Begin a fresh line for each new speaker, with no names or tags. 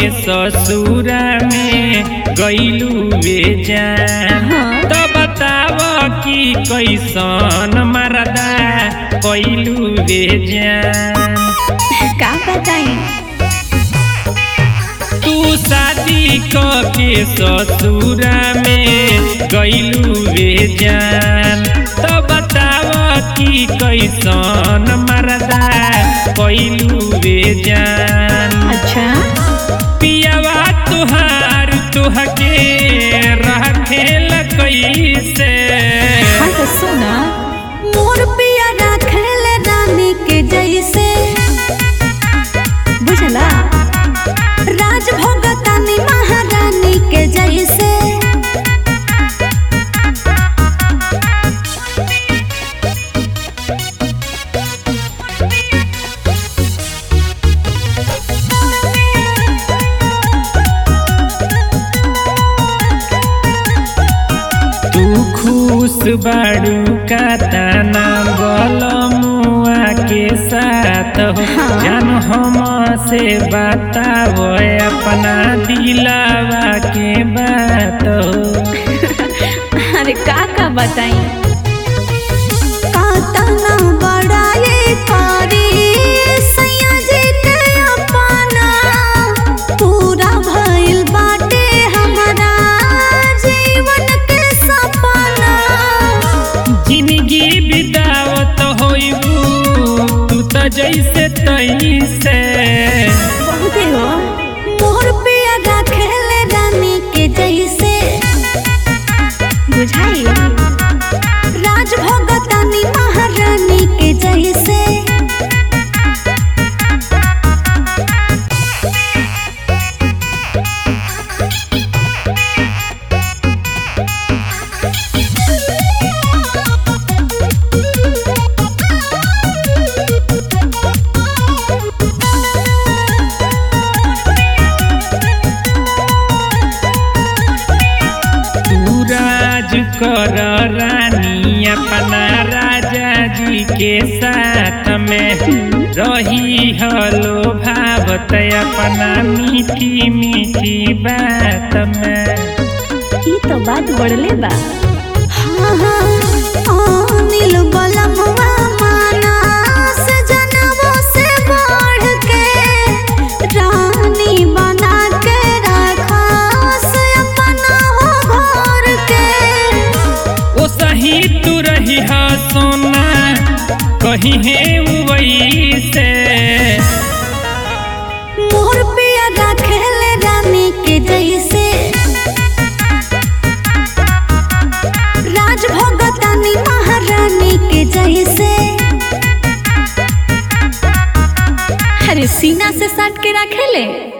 ससुरा में गईलू वे जान
हाँ।
तो बताव कि कैसन मरदा कैलू वे जान
का बताई
तू शादी क के ससुरा में गईलू वे जान तो बताव कि कैसन मरदा कैलू वे जान
अच्छा
पियावा तुहार तुहके रखेल कैसे
हाँ तो सुना मोर पिया राखल रानी के जैसे बुझला राज भोगतानी महारानी के जैसे
तू खुश बाड़ू का ताना मुआ के साथ हो
हाँ।
जान हम से बताव अपना दिलावा के बात हो
अरे का का बताई कातना बड़ाई करी सैया जी के अपना पूरा भइल बाटे हमारा जीवन के सपना
जिंदगी बितावत होइबू तू तो जैसे तैसे
बहुते हो मोर पिया राखेल रानी के जैसे बुझाई राज भोगतानी महारानी के जैसे
तू राज कर रानी अपना राजा जी के साथ में रही हलो भावत अपना मीठी मीठी बात में
ई तो बात बढ़ले बा हाँ हाँ अनिल बलमवा माना सजनवो से बढ़ के रानी बना के रखा से अपना हो घर के
ओ सही तू रही हा सोना कहीं है वैसे
मोर पिया राखेल रानी के जैसे राज भोगतानी महारानी के जैसे अरे सीना से सट के रखेले